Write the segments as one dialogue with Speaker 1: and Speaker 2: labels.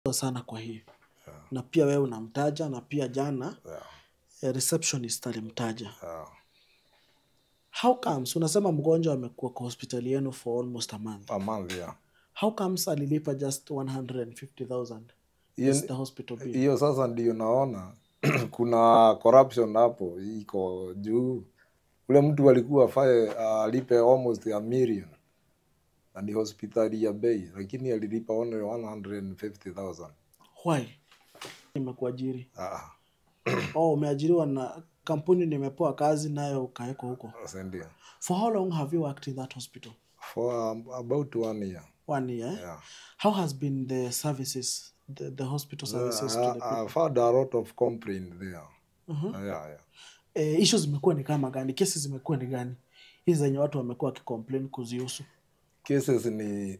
Speaker 1: sana kwa hii na pia wewe unamtaja na pia jana
Speaker 2: yeah,
Speaker 1: eh, receptionist alimtaja
Speaker 2: yeah.
Speaker 1: how comes unasema mgonjwa amekuwa kwa hospitali yenu for almost a month
Speaker 2: A month, yeah.
Speaker 1: how comes alilipa just 150000
Speaker 2: Hiyo-
Speaker 1: Is the hospital bill
Speaker 2: hiyo sasa ndio naona kuna corruption hapo iko juu ule mtu alikuwa afae alipe almost a million na ni hospitali ya bei lakini alilipa only 150000
Speaker 1: why nimekuajiri
Speaker 2: ah,
Speaker 1: oh umeajiriwa na kampuni nimepewa kazi nayo ukawekwa huko
Speaker 2: sasa ndio
Speaker 1: for how long have you worked in that hospital
Speaker 2: for um, about one year
Speaker 1: one year eh?
Speaker 2: yeah.
Speaker 1: how has been the services the, the hospital services to the
Speaker 2: I,
Speaker 1: people
Speaker 2: I've had a lot of complaint there yeah, yeah.
Speaker 1: eh, issues zimekuwa ni kama gani kesi zimekuwa ni gani hizi zenye watu wamekuwa wakicomplain kuzihusu
Speaker 2: cases ni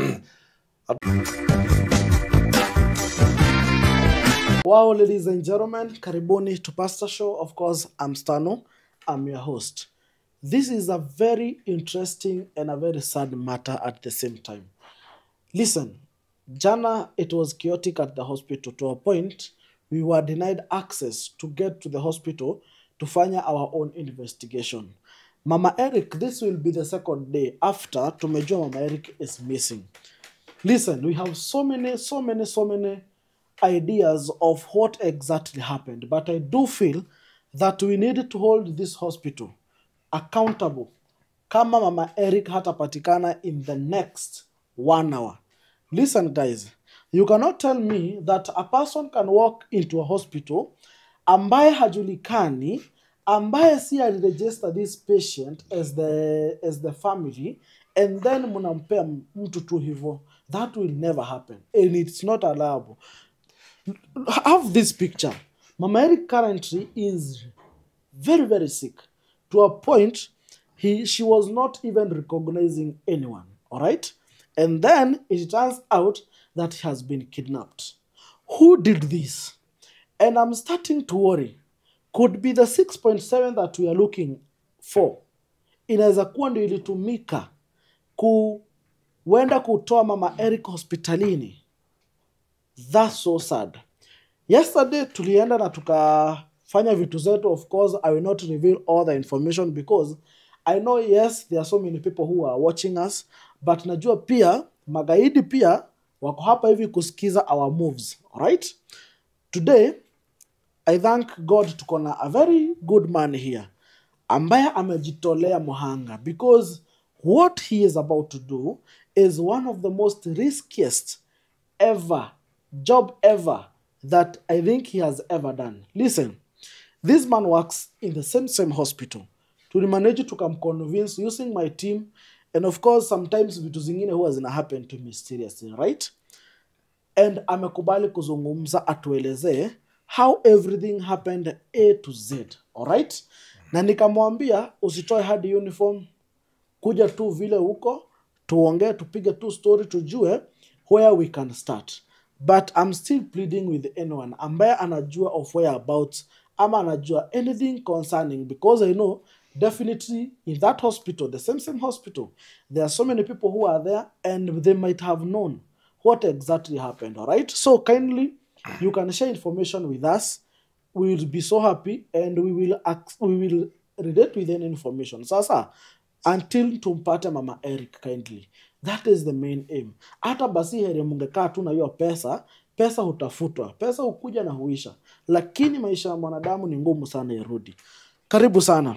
Speaker 1: Wow, ladies and gentlemen, karibuni to Pastor Show. Of course, I'm Stano. I'm your host. This is a very interesting and a very sad matter at the same time. Listen, Jana, it was chaotic at the hospital to a point we were denied access to get to the hospital to fanya our own investigation. Mama Eric, this will be the second day after tumejua Mama Eric is missing. Listen, we have so many, so many, so many ideas of what exactly happened, but I do feel that we need to hold this hospital accountable kama Mama Eric hatapatikana in the next one hour. Listen, guys, you cannot tell me that a person can walk into a hospital ambaye hajulikani ambaye si aliregister this patient as the, as the family and then mnampea mtu tu hivyo that will never happen and it's not allowable have this picture mama eric currently is very very sick to a point he she was not even recognizing anyone all right and then it turns out that he has been kidnapped who did this and i'm starting to worry could be the 6.7 that we are looking for inaweza kuwa ndio ilitumika kuenda kutoa mama eric hospitalini that's so sad yesterday tulienda na tukafanya vitu zetu of course i will not reveal all the information because i know yes there are so many people who are watching us but najua pia magaidi pia wako hapa hivi kusikiza our moves alright today i thank god tuko na a very good man here ambaye amejitolea muhanga because what he is about to do is one of the most riskiest ever job ever that I think he has ever done. Listen, this man works in the same same hospital. Tulimanage tukamconvince using my team and of course sometimes vitu zingine huwa zina happen to mysteriously, right? And amekubali kuzungumza atuelezee how everything happened A to Z, alright? Na nikamwambia usitoe hadi uniform, kuja tu vile huko tuongee tupige tu story tujue where we can start but i'm still pleading with anyone ambaye anajua of whereabouts ama anajua anything concerning because i know definitely in that hospital the same same hospital there are so many people who are there and they might have known what exactly happened all right so kindly you can share information with us we will be so happy and we will act, we will relate with any information sasa until tumpate mama eric kindly that is the main aim hata basi heri mungekaa tu na hiyo pesa pesa hutafutwa pesa hukuja na huisha lakini maisha ya mwanadamu ni ngumu sana irudi karibu sana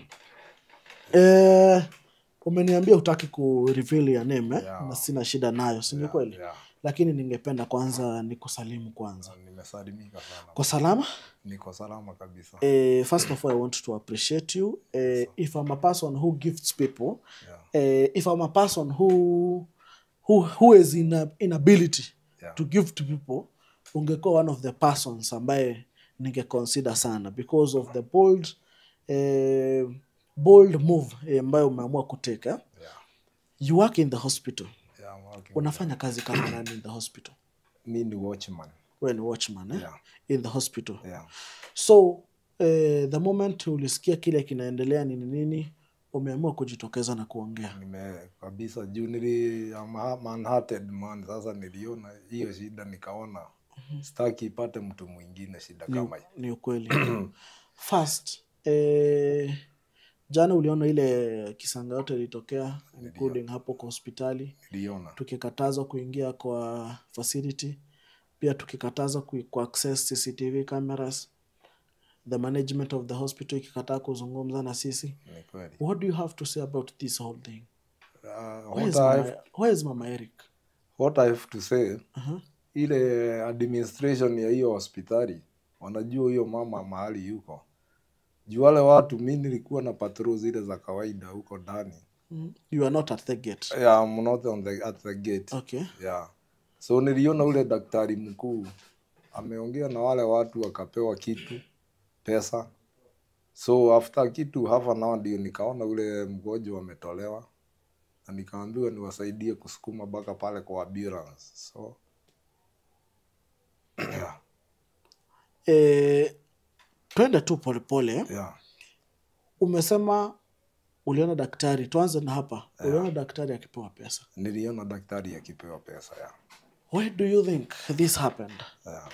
Speaker 1: eh, umeniambia hutaki ku reveal ya name eh?
Speaker 2: Yeah.
Speaker 1: na sina shida nayo si ni kweli
Speaker 2: yeah.
Speaker 1: lakini ningependa kwanza nikusalimu kwanza
Speaker 2: nimesalimika sana
Speaker 1: kwa salama
Speaker 2: niko salama kabisa
Speaker 1: uh, first of all, I want to appreciate you. Uh, if I'm a person who gifts people,
Speaker 2: yeah.
Speaker 1: uh, if I'm a person who who who is in a, inability
Speaker 2: Yeah.
Speaker 1: to give to people, ungekuwa one of the persons ambaye ninge consider sana because of the bold uh, bold move eh, ambayo umeamua kuteka.
Speaker 2: Yeah.
Speaker 1: You work in the hospital.
Speaker 2: Yeah, I'm working.
Speaker 1: Unafanya kazi kama nani in the hospital?
Speaker 2: mi ni watchman
Speaker 1: Wewe ni watchman eh?
Speaker 2: Yeah.
Speaker 1: in the hospital.
Speaker 2: yeah.
Speaker 1: so eh, the moment ulisikia kile kinaendelea nini nini umeamua kujitokeza na kuongea
Speaker 2: nime kabisa juu nili I'm ha- man-hearted man sasa niliona hiyo shida nikaona sitaki ipate mtu mwingine shida
Speaker 1: ni,
Speaker 2: kama hii
Speaker 1: ni ukweli first eh, jana uliona ile kisanga yote ilitokea including hapo kwa hospitali
Speaker 2: niliona
Speaker 1: tukikatazwa kuingia kwa facility pia tukikatazwa ku, ku access cctv cameras the management of the hospital ikikataa kuzungumza na sisi
Speaker 2: ni kweli
Speaker 1: what do you have to say about this whole thing
Speaker 2: uh,
Speaker 1: where is
Speaker 2: what, I
Speaker 1: mama,
Speaker 2: have,
Speaker 1: where is mama eric
Speaker 2: what I have to say
Speaker 1: uh-huh.
Speaker 2: ile administration ya hiyo hospitali wanajua huyo mama mahali yuko juu wale watu mi nilikuwa na patrol zile za kawaida huko ndani
Speaker 1: mm. you are not at the gate
Speaker 2: yeah, I'm not on the, at the gate
Speaker 1: okay
Speaker 2: yeah. so niliona ule daktari mkuu ameongea na wale watu wakapewa kitu pesa so after kitu half an hour ndio nikaona ule mgonjwa ametolewa na nikaambiwa niwasaidie kusukuma mpaka pale kwa ambulance so yeah,
Speaker 1: eh, twende tu polepole eh?
Speaker 2: yeah.
Speaker 1: umesema uliona daktari tuanze na hapa uliona daktari akipewa pesa
Speaker 2: niliona daktari akipewa pesa yeah.
Speaker 1: why do you think this happened
Speaker 2: Yeah.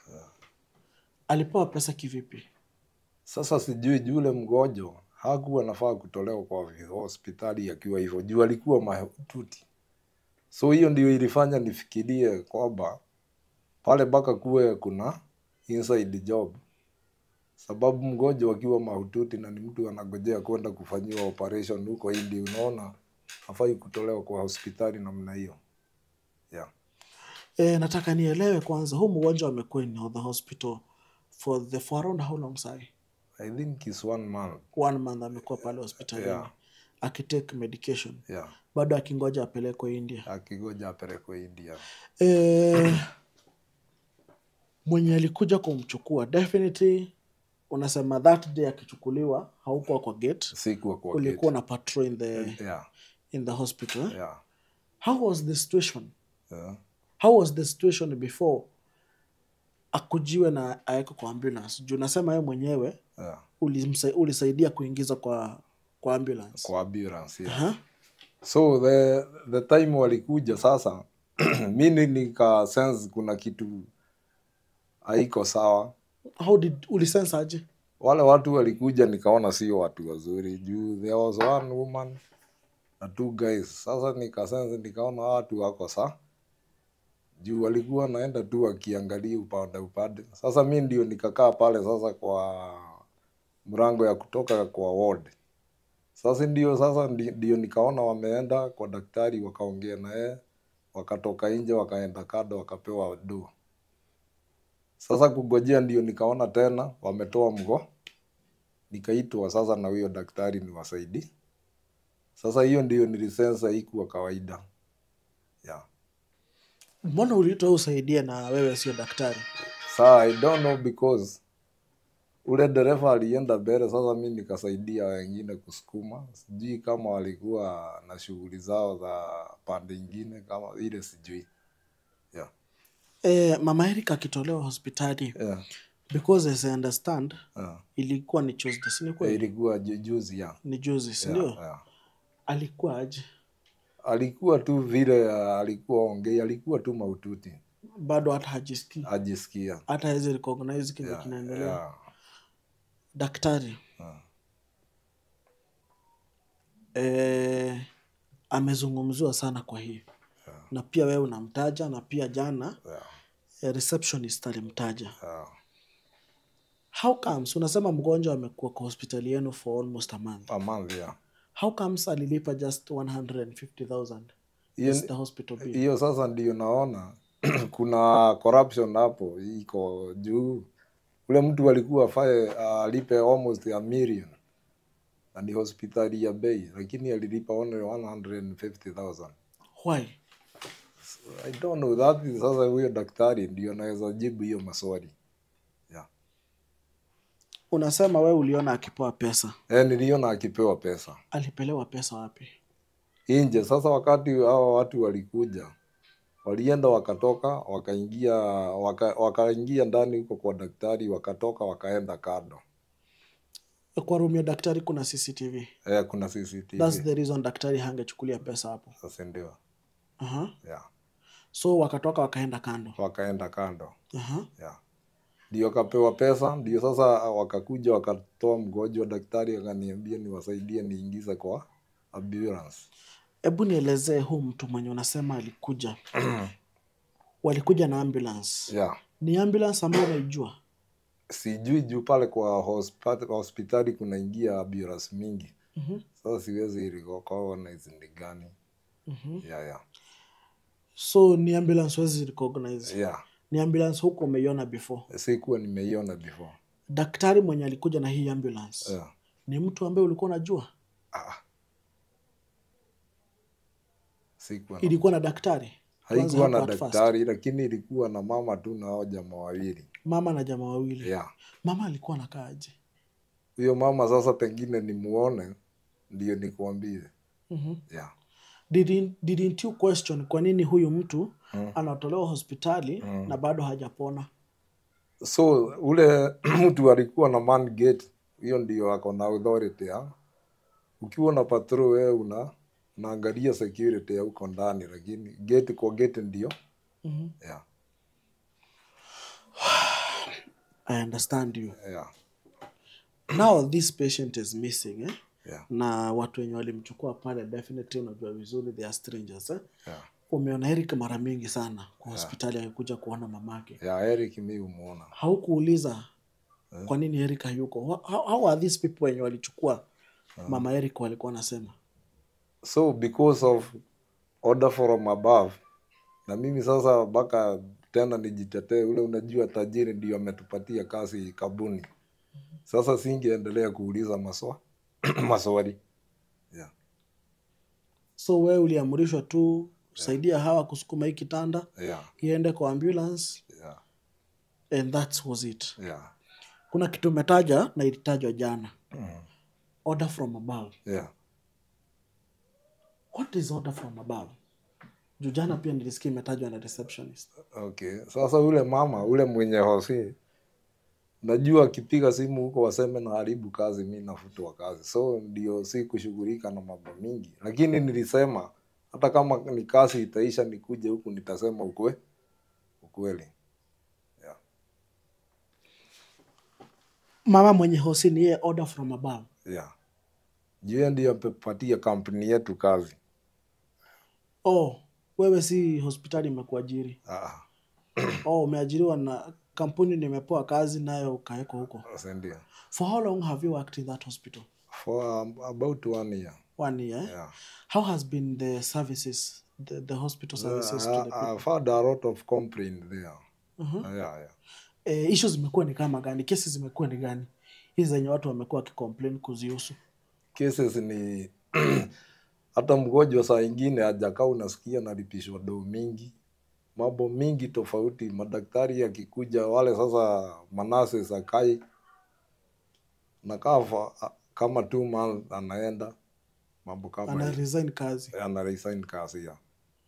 Speaker 1: alipewa pesa kivipi
Speaker 2: Sasa sijui juu ule mgonjwa hakuwa nafaa kutolewa kwa hospitali akiwa hivyo, juu alikuwa mahututi. So hiyo ndio ilifanya nifikirie kwamba pale mpaka kuwe kuna inside job, sababu mgonjwa akiwa mahututi na ni mtu anagojea kwenda kufanyiwa operation huko India, unaona hafai kutolewa kwa hospitali namna hiyo yeah.
Speaker 1: e, nataka nielewe kwanza huu mgonjwa amekuwa in the hospital for the for around how long sai
Speaker 2: I think it's one month
Speaker 1: one month amekuwa pale hospitalini
Speaker 2: Yeah.
Speaker 1: akitake medication
Speaker 2: yeah.
Speaker 1: bado akingoja apelekwe india
Speaker 2: akigoja apelekwe India.
Speaker 1: e, mwenye alikuja kumchukua definitely unasema that day akichukuliwa haukuwa kwa gate
Speaker 2: Sikuwa kwa
Speaker 1: ulikuwa na patrol in the,
Speaker 2: gate. yeah.
Speaker 1: in the hospital eh?
Speaker 2: Yeah.
Speaker 1: how was the situation
Speaker 2: Yeah.
Speaker 1: how was the situation before akujiwe na awekwe kwa ambulance juu nasema yeye mwenyewe
Speaker 2: Yeah.
Speaker 1: ulimsa- ulisaidia kuingiza kwa kwa ambulance
Speaker 2: kwa ambulance yeah.
Speaker 1: Aha.
Speaker 2: so the, the time walikuja sasa mimi nika sense kuna kitu haiko sawa
Speaker 1: how did ulisense aje
Speaker 2: wale watu walikuja nikaona sio watu wazuri juu there was one woman na two guys sasa nikasense nikaona hawa watu wako sa juu walikuwa naenda tu wakiangalia upande upande sasa mi ndio nikakaa pale sasa kwa mrango ya kutoka kwa ward sasa ndio sasa ndi- ndio nikaona wameenda kwa daktari wakaongea na yeye wakatoka nje wakaenda kado wakapewa do sasa kugojea ndio nikaona tena wametoa mgo nikaitwa sasa na huyo daktari niwasaidi sasa hiyo ndio nilisensa ikuwa kawaida yeah.
Speaker 1: mbona uliitwa usaidie na wewe sio daktari
Speaker 2: Saa I don't know because ule dereva alienda mbele, sasa mi nikasaidia wengine kusukuma. Sijui kama walikuwa na shughuli zao za pande ingine kama ile, sijui yeah.
Speaker 1: e, mama Eric akitolewa hospitali
Speaker 2: Yeah.
Speaker 1: because as I understand
Speaker 2: Yeah.
Speaker 1: ilikuwa ni Tuesday si ni
Speaker 2: Yeah,
Speaker 1: kweli
Speaker 2: ilikuwa ju- juzi yeah.
Speaker 1: ni juzi si
Speaker 2: Yeah,
Speaker 1: ndio
Speaker 2: yeah.
Speaker 1: alikuwa aje
Speaker 2: Alikuwa tu vile uh, alikuwa ongei, alikuwa tu maututi,
Speaker 1: bado hata hajisikii
Speaker 2: ajisikia
Speaker 1: hata hawezi recognize kile
Speaker 2: yeah,
Speaker 1: kinaendelea
Speaker 2: yeah.
Speaker 1: daktari
Speaker 2: Yeah.
Speaker 1: eh, amezungumziwa sana kwa hii na pia wewe unamtaja na pia jana
Speaker 2: Yeah.
Speaker 1: eh, receptionist alimtaja
Speaker 2: Yeah.
Speaker 1: how comes unasema mgonjwa amekuwa kwa hospitali yenu for almost a month
Speaker 2: A month, yeah.
Speaker 1: how comes alilipa just 150000
Speaker 2: Hiyo
Speaker 1: Is
Speaker 2: ni-
Speaker 1: the hospital bill
Speaker 2: hiyo sasa ndio naona kuna corruption hapo iko juu ule mtu alikuwa afae alipe almost a million na ni hospitali ya bei lakini alilipa only 150000
Speaker 1: why
Speaker 2: i don't know that is sasa huyo daktari ndio anaweza jibu hiyo maswali yeah.
Speaker 1: unasema wewe uliona akipewa pesa
Speaker 2: e, niliona akipewa pesa
Speaker 1: alipelewa pesa wapi
Speaker 2: nje sasa wakati hao watu walikuja walienda wakatoka wakaingia waka, wakaingia ndani huko kwa daktari wakatoka wakaenda kando
Speaker 1: kwa room ya daktari kuna cctv
Speaker 2: eh, kuna CCTV
Speaker 1: thats the reason daktari hangechukulia pesa hapo
Speaker 2: sasa ndio
Speaker 1: uh-huh.
Speaker 2: yeah.
Speaker 1: so wakatoka wakaenda kando
Speaker 2: wakaenda kando
Speaker 1: Aha.
Speaker 2: yeah. ndio akapewa pesa ndio sasa wakakuja wakatoa mgonjwa daktari akaniambia niwasaidie niingize kwa ambulance
Speaker 1: hebu nielezee huu mtu mwenye unasema alikuja walikuja na ambulance
Speaker 2: yeah.
Speaker 1: ni ambulance ambayo unaijua
Speaker 2: sijui juu pale kwa hospa- hospitali kunaingia ambulance mingi
Speaker 1: Mhm.
Speaker 2: sasa siwezi recognize ni gani
Speaker 1: Mhm.
Speaker 2: yeah, yeah.
Speaker 1: so ni ambulance wezi recognize
Speaker 2: yeah.
Speaker 1: ni ambulance huko umeiona before
Speaker 2: sikuwa nimeiona before
Speaker 1: daktari mwenye alikuja na hii ambulance
Speaker 2: yeah.
Speaker 1: ni mtu ambaye ulikuwa unajua
Speaker 2: ah. sikuwa na
Speaker 1: ilikuwa na daktari Tuanze
Speaker 2: haikuwa na
Speaker 1: hapo at first.
Speaker 2: daktari lakini ilikuwa na mama tu na hao jamaa wawili
Speaker 1: mama na jamaa wawili
Speaker 2: yeah.
Speaker 1: mama alikuwa nakaaje
Speaker 2: huyo mama sasa pengine nimuone ndio nikuambie
Speaker 1: mm-hmm.
Speaker 2: yeah.
Speaker 1: didn't, didn't you question kwa nini huyu mtu anatolewa hospitali na bado hajapona
Speaker 2: so ule mtu alikuwa na man gate hiyo ndio ako na authority ya ukiwa na patrol wewe una unaangalia security ya huko ndani lakini gate kwa gate ndio
Speaker 1: mm-hmm.
Speaker 2: yeah.
Speaker 1: i understand you
Speaker 2: Yeah.
Speaker 1: now this patient is missing eh?
Speaker 2: Yeah.
Speaker 1: na watu wenye walimchukua pale definitely unajua vizuri they are strangers eh?
Speaker 2: Yeah.
Speaker 1: umeona Eric mara mingi sana kwa hospitali akikuja kuona mamake
Speaker 2: Yeah, Eric mi umuona
Speaker 1: haukuuliza kwa nini Eric hayuko Wha- how, how are these people wenye walichukua mama Eric walikuwa wanasema
Speaker 2: so because of order from above na mimi sasa mpaka tena nijitetee ule unajua tajiri ndio ametupatia kazi kabuni sasa singeendelea kuuliza maswa maswali yeah.
Speaker 1: so wewe uliamrishwa tu saidia hawa kusukuma hii kitanda
Speaker 2: Yeah.
Speaker 1: iende kwa ambulance
Speaker 2: Yeah.
Speaker 1: and that was it
Speaker 2: Yeah.
Speaker 1: kuna kitu umetaja na ilitajwa jana order from above
Speaker 2: Yeah.
Speaker 1: what is order from above juu jana pia nilisikia imetajwa na receptionist
Speaker 2: Okay. Sasa ule mama ule mwenye hosi najua akipiga simu huko waseme na haribu kazi, mi nafutwa kazi, so ndio si kushughulika na mambo mingi, lakini nilisema hata kama ni kazi itaisha, nikuje huku nitasema ukwe ukweli. Yeah.
Speaker 1: mama mwenye hosi ni yeye order from above
Speaker 2: Yeah. Juu yeye ndio amepatia kampuni yetu kazi.
Speaker 1: oh wewe si hospitali imekuajiri
Speaker 2: Ah,
Speaker 1: oh umeajiriwa na kampuni nimepewa kazi nayo ukawekwa huko
Speaker 2: sasa ndio.
Speaker 1: for how long have you worked in that hospital
Speaker 2: For um, about one year.
Speaker 1: one year eh?
Speaker 2: Yeah.
Speaker 1: how has been the services the, the hospital services to the
Speaker 2: I,
Speaker 1: people
Speaker 2: I've had a lot of complaint there.
Speaker 1: Mhm.
Speaker 2: Yeah, yeah.
Speaker 1: eh, issues zimekuwa ni kama gani kesi zimekuwa ni gani hizi zenye watu wamekuwa wakicomplain kuzihusu
Speaker 2: cases ni hata mgonjwa saa ingine hajakaa unasikia nalipishwa doo mingi mambo mingi tofauti madaktari akikuja wale sasa manase sakai nakaa fa- kama two months anaenda mambo kama
Speaker 1: ana
Speaker 2: hiyo.
Speaker 1: resign kazi
Speaker 2: ana resign kazi ya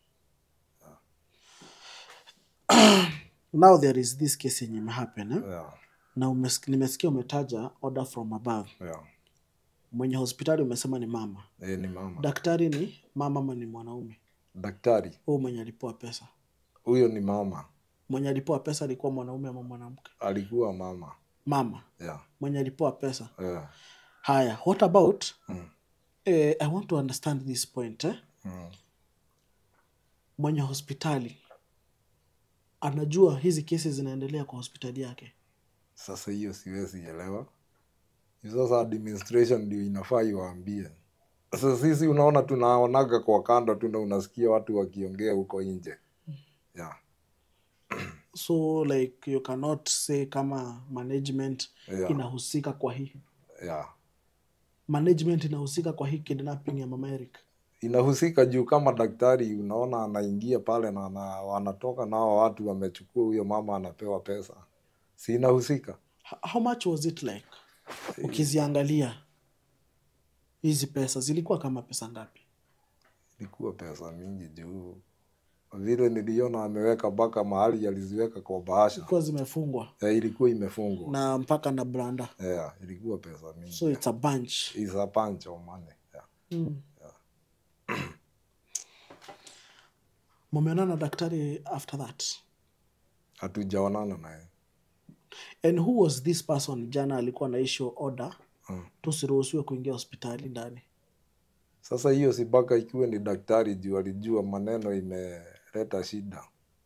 Speaker 1: now there is this case yenye imehappen eh?
Speaker 2: yeah,
Speaker 1: na umes, nimesikia umetaja order from above
Speaker 2: yeah.
Speaker 1: mwenye hospitali umesema ni mama
Speaker 2: E, ni mama
Speaker 1: daktari ni mama ama ni mwanaume
Speaker 2: daktari
Speaker 1: huu mwenye alipewa pesa
Speaker 2: huyo ni mama
Speaker 1: mwenye alipewa pesa alikuwa mwanaume ama mwanamke
Speaker 2: alikuwa mama
Speaker 1: mama
Speaker 2: yeah,
Speaker 1: mwenye alipewa pesa
Speaker 2: yeah.
Speaker 1: haya what about
Speaker 2: Mm.
Speaker 1: eh, i want to understand this point eh?
Speaker 2: Mm.
Speaker 1: mwenye hospitali anajua hizi kesi zinaendelea kwa hospitali yake
Speaker 2: Sasa hiyo siwezi elewa. Hiyo Sasa administration ndio inafaa iwaambie. Sasa sisi unaona, tunaonaga kwa kando tu na unasikia watu wakiongea huko nje. Yeah.
Speaker 1: so like you cannot say kama management
Speaker 2: Yeah.
Speaker 1: inahusika kwa hii
Speaker 2: Yeah.
Speaker 1: management inahusika kwa hii kidnapping ya mama Eric
Speaker 2: Inahusika juu kama daktari unaona anaingia pale na ana, wanatoka nao watu wamechukua huyo mama anapewa pesa. Si inahusika?
Speaker 1: H- how much was it like ukiziangalia hizi pesa zilikuwa kama pesa ngapi
Speaker 2: Ilikuwa pesa mingi juu vile niliona ameweka mpaka mahali aliziweka kwa bahasha.
Speaker 1: zilikuwa zimefungwa
Speaker 2: Yeah, ilikuwa imefungwa.
Speaker 1: na mpaka na branda
Speaker 2: Yeah, ilikuwa pesa mingi.
Speaker 1: so it's a bunch
Speaker 2: is a bunch of money. Yeah.
Speaker 1: mm. mumeonana na daktari after that
Speaker 2: hatujaonana naye
Speaker 1: and who was this person jana alikuwa na issue order
Speaker 2: Mm.
Speaker 1: tusiruhusiwe kuingia hospitali ndani
Speaker 2: sasa hiyo si mpaka ikiwe ni daktari juu alijua maneno imeleta shida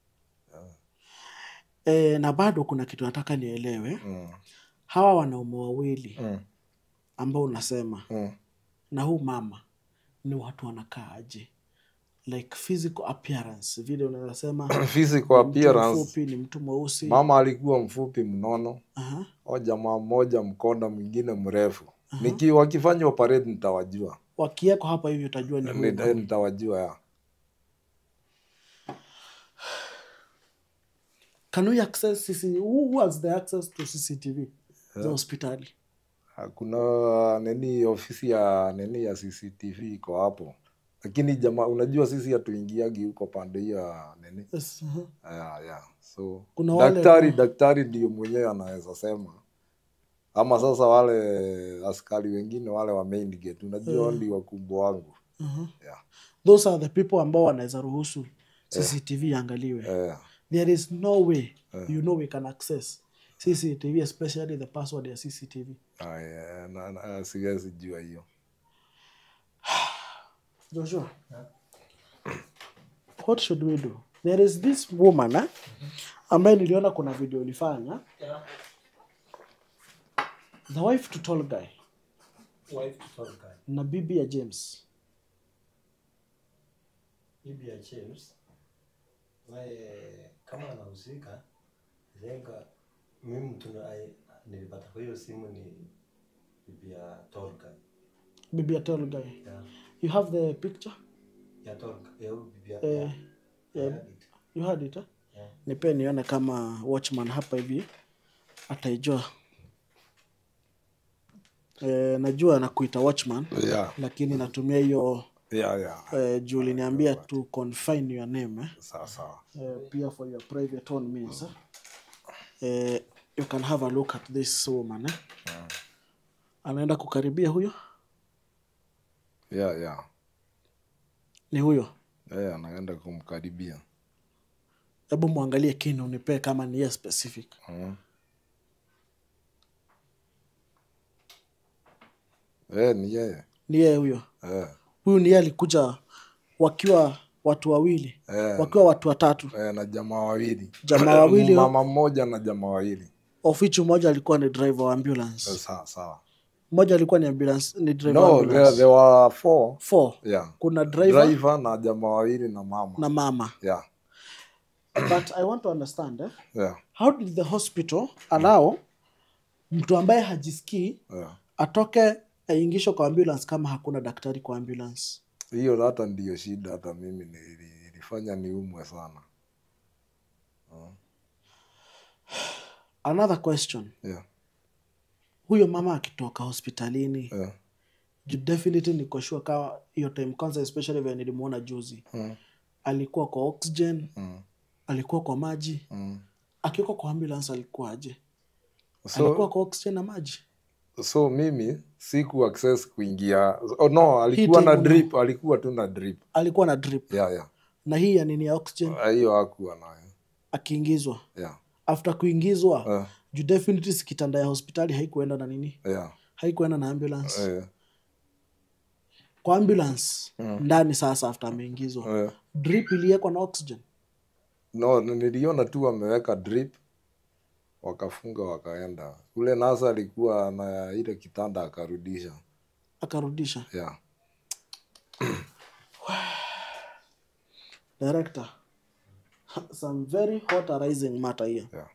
Speaker 1: e, na bado kuna kitu nataka nielewe
Speaker 2: mm.
Speaker 1: hawa wanaume wawili
Speaker 2: Mm.
Speaker 1: ambao unasema
Speaker 2: Mm.
Speaker 1: na huu mama ni watu wanakaaje like physical appearance vile unaweza sema
Speaker 2: physical
Speaker 1: mtu
Speaker 2: appearance
Speaker 1: mfupi ni mtu mweusi
Speaker 2: mama alikuwa mfupi mnono
Speaker 1: Aha.
Speaker 2: o jamaa mmoja mkonda mwingine mrefu Niki, wakifanya operate nitawajua
Speaker 1: wakieko hapa hivi utajua ni huyu
Speaker 2: Ni-
Speaker 1: mama.
Speaker 2: nitawajua ya
Speaker 1: can we access CC, who who has the access to cctv za hospitali
Speaker 2: kuna nini ofisi ya nini ya cctv iko hapo lakini jamaa unajua sisi hatuingiagi huko pande hiyo ya nini
Speaker 1: yes, aha.
Speaker 2: ya, ya. so
Speaker 1: Kuna wale-
Speaker 2: daktari daktari ndio mwenyewe anaweza sema ama sasa wale askari wengine wale wa main gate unajua mm. ndio wakubwa wangu
Speaker 1: Mhm.
Speaker 2: yeah.
Speaker 1: those are the people ambao wanaweza ruhusu cctv iangaliwe
Speaker 2: Eh,
Speaker 1: there is no way you know we can access cctv especially the password ya cctv
Speaker 2: ah, yeah, na- na- siwezi jua hiyo
Speaker 1: joshua what should we do there is this woman eh, ambaye niliona kuna video ulifanya the wife to tall guy
Speaker 3: wife to tall guy.
Speaker 1: na bibi ya james
Speaker 3: bibi ya James naye kama anahusika lenga mimi mtu na- ai- nilipata kwa hiyo simu ni bibi ya tall guy.
Speaker 1: bibi ya tall guy
Speaker 3: ya
Speaker 1: you have the picture
Speaker 3: ya tall guy. ya huyu bibi ya
Speaker 1: Eh,
Speaker 3: ya-
Speaker 1: yeah.
Speaker 3: ya David.
Speaker 1: you had it eh?
Speaker 3: Yeah.
Speaker 1: nipe nione kama watchman hapa hivi ataijua e, najua nakuita watchman
Speaker 2: yeah.
Speaker 1: lakini natumia hiyo
Speaker 2: Yeah, yeah.
Speaker 1: e, juu uliniambia to confine your name eh?
Speaker 2: sawa sawa
Speaker 1: e, pia for your private own means eh? E, you can have a look at this woman eh? anaenda kukaribia huyo
Speaker 2: yeah, yeah.
Speaker 1: ni huyo
Speaker 2: Eh, anaenda kumkaribia
Speaker 1: hebu mwangalie kini unipee kama ni yeye specific
Speaker 2: mm. eh, ni yeye
Speaker 1: ni yeye huyo
Speaker 2: eh,
Speaker 1: huyu ni yeye alikuja wakiwa watu wawili
Speaker 2: eh,
Speaker 1: wakiwa watu watatu
Speaker 2: eh, na jamaa wawili
Speaker 1: Jamaa wawili wa-
Speaker 2: mama mmoja na jamaa wawili
Speaker 1: of which mmoja alikuwa ni driver wa ambulance
Speaker 2: Eh, sawa sawa
Speaker 1: mmoja alikuwa ni ambulance ni driver wa
Speaker 2: no
Speaker 1: ambulance
Speaker 2: there, there were four
Speaker 1: four
Speaker 2: yeah
Speaker 1: kuna driver,
Speaker 2: driver na jamaa wawili na mama
Speaker 1: na mama
Speaker 2: yeah
Speaker 1: but i want to understand eh?
Speaker 2: yeah
Speaker 1: how did the hospital allow mtu ambaye hajisikii
Speaker 2: yeah
Speaker 1: atoke aingishwe kwa ambulance kama hakuna daktari kwa ambulance
Speaker 2: hiyo hata ndiyo shida hata mimi nili- ilifanya niumwe sana
Speaker 1: another question
Speaker 2: yeah
Speaker 1: huyo mama akitoka hospitalini
Speaker 2: yeah
Speaker 1: ju- definitely niko sure kama hiyo time kwanza especially vile nilimuona juzi
Speaker 2: mm.
Speaker 1: alikuwa kwa oxygen
Speaker 2: Mm.
Speaker 1: alikuwa kwa maji
Speaker 2: Mm.
Speaker 1: akiwekwa kwa ambulance alikuwaje alikuwa
Speaker 2: so
Speaker 1: kwa oxygen na maji
Speaker 2: so mimi siku access kuingia oh, no alikuwa
Speaker 1: Hii
Speaker 2: na
Speaker 1: time
Speaker 2: drip alikuwa tu na drip
Speaker 1: alikuwa na drip
Speaker 2: yeah yeah
Speaker 1: na hii ya nini ya oxygen
Speaker 2: Ah, hiyo hakuwa nayo
Speaker 1: akiingizwa
Speaker 2: yeah
Speaker 1: after kuingizwa
Speaker 2: uh,
Speaker 1: juu definitely si kitanda ya hospitali haikuenda na nini
Speaker 2: yeah
Speaker 1: haikuenda na ambulance
Speaker 2: eh,
Speaker 1: kwa ambulance ndani sasa after ameingizwa
Speaker 2: eh.
Speaker 1: drip iliekwa na oxygen
Speaker 2: no niliona tu wameweka drip wakafunga wakaenda ule nasa alikuwa na ile kitanda akarudisha
Speaker 1: akarudisha
Speaker 2: yeah
Speaker 1: director some very hot arising matter here
Speaker 2: yeah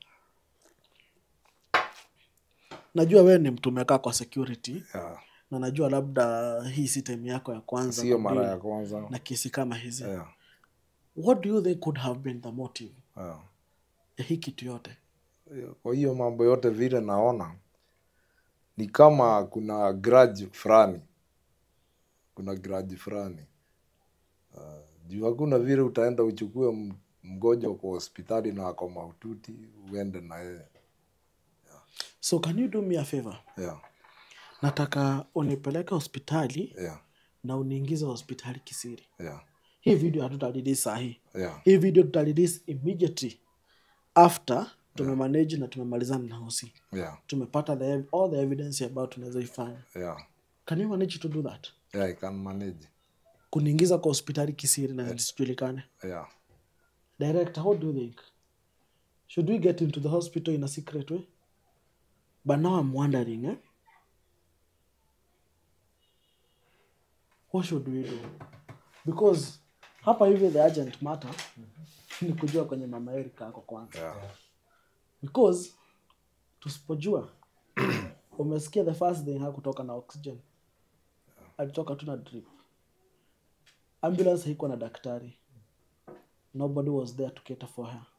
Speaker 1: najua wewe ni mtu umekaa kwa security
Speaker 2: yeah
Speaker 1: na najua labda hii si time yako ya kwanza
Speaker 2: sio mara
Speaker 1: kudeal
Speaker 2: ya kwanza
Speaker 1: na kesi kama hizi
Speaker 2: yeah
Speaker 1: what do you think could have been the motive
Speaker 2: yeah
Speaker 1: ya hii kitu yote
Speaker 2: kwa hiyo mambo yote vile naona ni kama kuna grudge fulani kuna grudge fulani uh, juu hakuna vile utaenda uchukue m- mgonjwa kwa hospitali na ako mahututi uende na yeye
Speaker 1: so can you do me a favor
Speaker 2: yeah,
Speaker 1: nataka unipeleke hospitali
Speaker 2: yeah,
Speaker 1: na uniingize hospitali kisiri
Speaker 2: yeah.
Speaker 1: hii video hatutarelease sahii
Speaker 2: yeah
Speaker 1: hii video tutarelease immediately after tumemanage na tumemalizana na hosi
Speaker 2: yeah
Speaker 1: tumepata the, ev- all the evidence ambayo tunaweza ifanya
Speaker 2: yeah
Speaker 1: can you manage to do that
Speaker 2: yeah i can manage
Speaker 1: kuniingiza kwa hospitali kisiri na zisijulikane
Speaker 2: yeah
Speaker 1: director how do you think should we get into the hospital in a secret way but now i'm wondering eh? what should we do because hapa hivi the urgent matter ni kujua kwenye mama erika ako kwanza
Speaker 2: yeah
Speaker 1: because tusipojua umesikia the first thing hakutoka na oxygen alitoka tu na drip ambulance haikuwa na daktari nobody was there to cater for her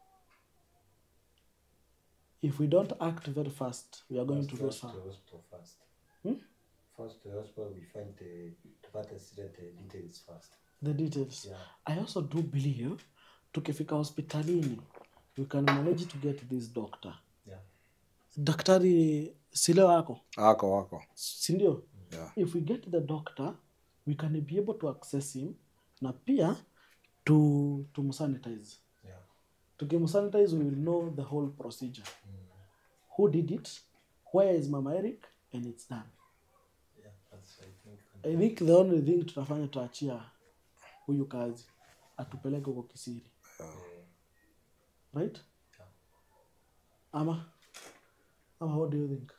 Speaker 1: if we don't act very fast we are going to lose
Speaker 3: First to
Speaker 1: her
Speaker 3: the hospital first.
Speaker 1: Hmm?
Speaker 3: First to the hospital, we find the tupate accident uh, details first.
Speaker 1: the details
Speaker 3: Yeah.
Speaker 1: i also do believe tukifika hospitalini we can manage to get this doctor
Speaker 3: Yeah.
Speaker 1: daktari sile wako
Speaker 2: wako wako
Speaker 1: sindio
Speaker 2: yeah
Speaker 1: if we get the doctor we can be able to access him na pia to tumsanitize
Speaker 3: Yeah.
Speaker 1: tukimsanitize we will know the whole procedure who did it where is mama eric and it's done
Speaker 3: Yeah. That's I think.
Speaker 1: i think the only thing tutafanya tuachia huyu kazi atupeleke huko kisiri right
Speaker 3: Yeah.
Speaker 1: ama ama what do you think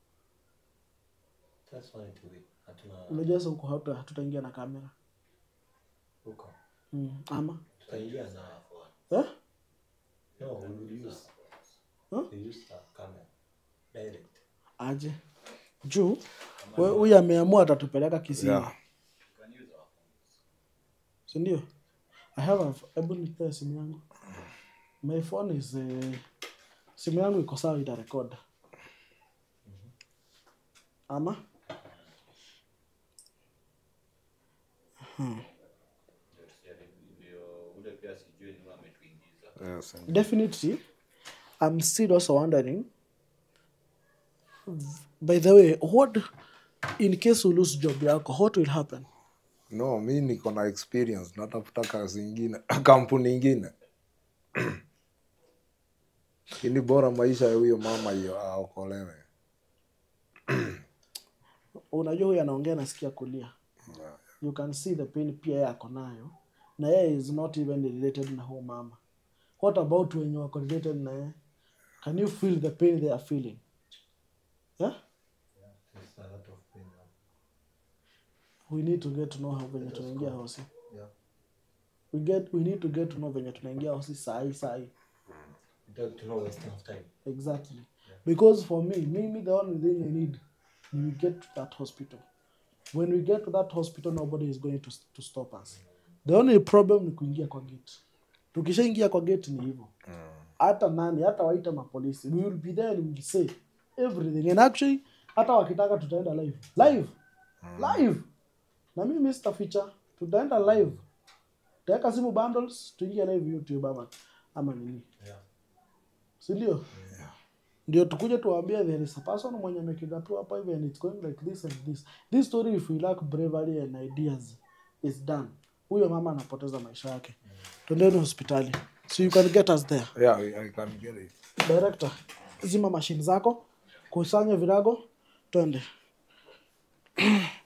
Speaker 3: That's fine to be. Hatuna
Speaker 1: unajua sasa huko hatuta- hatutaingia na kamera
Speaker 3: huko.
Speaker 1: mm. ama
Speaker 3: Tutaingia na
Speaker 1: eh?
Speaker 3: no, we will use
Speaker 1: Huh?
Speaker 3: we use the camera direct.
Speaker 1: aje juu we- huyu ameamua atatupeleka kisiri
Speaker 2: yeah
Speaker 1: sindio i have a hebu nipee simu yangu my phone is uh, simu yangu iko sawa itarekod ama
Speaker 2: yes and-
Speaker 1: definitely i'm still also wondering by the way what in case you lose job yako what will happen
Speaker 2: no mi niko na experience natafuta kazi ingine kampuni ingine ini bora maisha ya huyo mama hiyo aokolewe
Speaker 1: unajua huyu anaongea nasikia kulia you can see the pain pia yeye ako nayo na yeye is not even related na huyo mama what about wenye wako related na yeye can you feel the pain they are feeling yeah?
Speaker 3: There's a lot of pain now.
Speaker 1: we need to get to know how venye tunaingia hosi
Speaker 3: Yeah.
Speaker 1: we, get, we need to get to know venye tunaingia hosi sahi sahi
Speaker 3: Without no wasting of time.
Speaker 1: exactly because for me mimi the only thing i need we get to that hospital when we get to that hospital nobody is going to, to stop us the only problem ni kuingia kwa gate tukishaingia kwa gate ni hivyo hata nani hata waita mapolisi we will be there and we will say everything and actually hata wakitaka tutaenda live live live na mimi sitaficha tutaenda live tutaweka simu bundles tuingie live youtube ama ama nini
Speaker 3: Yeah.
Speaker 1: sindio ndio tukuje tuwaambie there is a person mwenye amekidnapiwa hapa hivi and it's going like this and this this story if we lack bravery and ideas is done huyo mama anapoteza maisha yake twendeni hospitali so you can get us there
Speaker 2: yeah I, I can get it
Speaker 1: director zima mashine zako kusanya virago twende